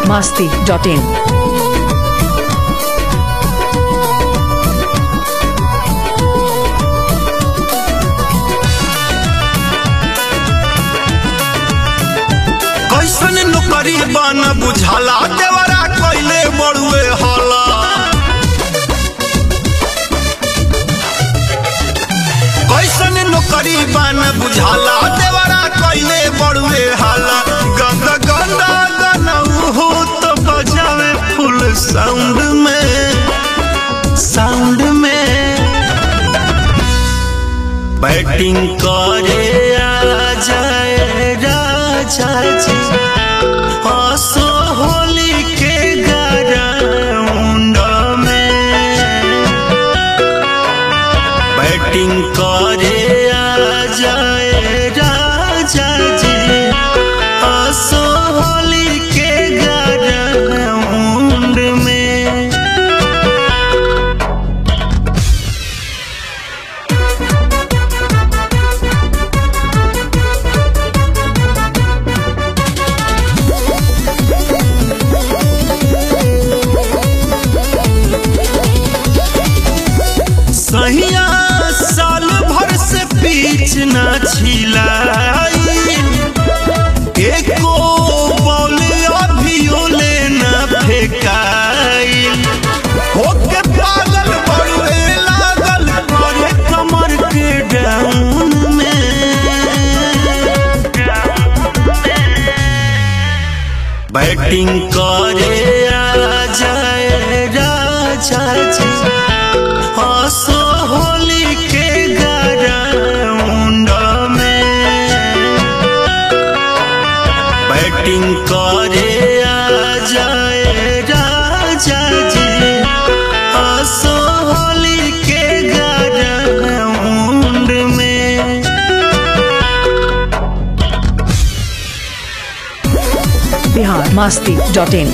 masti.in. कैसन नौकरी बन बुझाला देवरा कैले बड़ुए हला कैसन नौकरी बन बुझाला देवरा कैले बड़ुए हाला गंदा गंदा गनऊ हो तो बजावे फुल साउंड में साउंड में बैटिंग करे आ जाए राजा जी हंसो होली के ग्राउंड में बैटिंग करे आ जाए राजा जी हंसो होली के ग्राउंड में सहिया साल भर से पीछ न छिलाई एको बॉल अभियो ले न फेकाई होके पागल बड़ुए लागल करे कमर के डाउन में बैटिंग करे आ जाए राजा जी हंसो होली के ग्राउंड में बैटिंग करे आ जाए राजा जी हंसो होली के ग्राउंड में Bihar masti.in.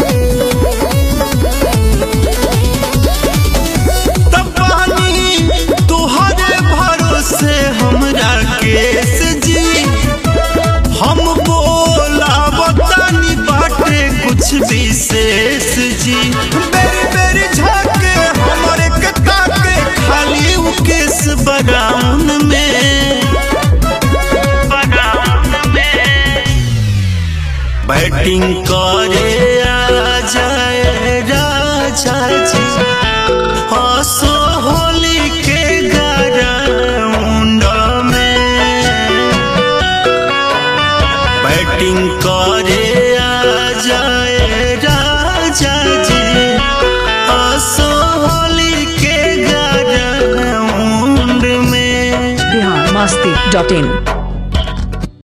तब पानी तुहरे भरोसे हमरा केस जी हम बोला बतानी बाटे कुछ विशेष जी बेरी बेरी झाके हमरे के ताके खाली उ केस बगाउन में बगाउन में बैटिंग करे आ जाए राजा जी हंसो होली के ग्राउंड में बैटिंग करे आ जाए राजा जी हंसो होली के ग्राउंड में Bihar masti.in.